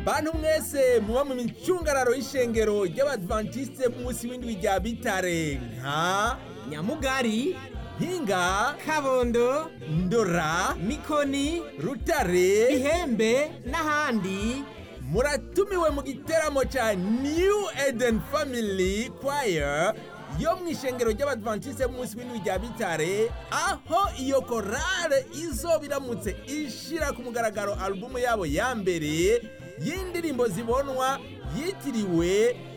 bantu mwese muba mu micungararo y'ishengero ry'abadventiste b'umunsi w'indwi rya bitare nka nyamugari mpinga kabondo ndora mikoni rutare ihembe n'ahandi muratumiwe mu giteramo ca new eden family choir yo mu ishengero ry'abadventiste b'umunsi w'indwi rya bitare aho iyo korale izoba iramutse ishira ku mugaragaro alubumu yabo ya mbere y'indirimbo zibonwa yitiriwe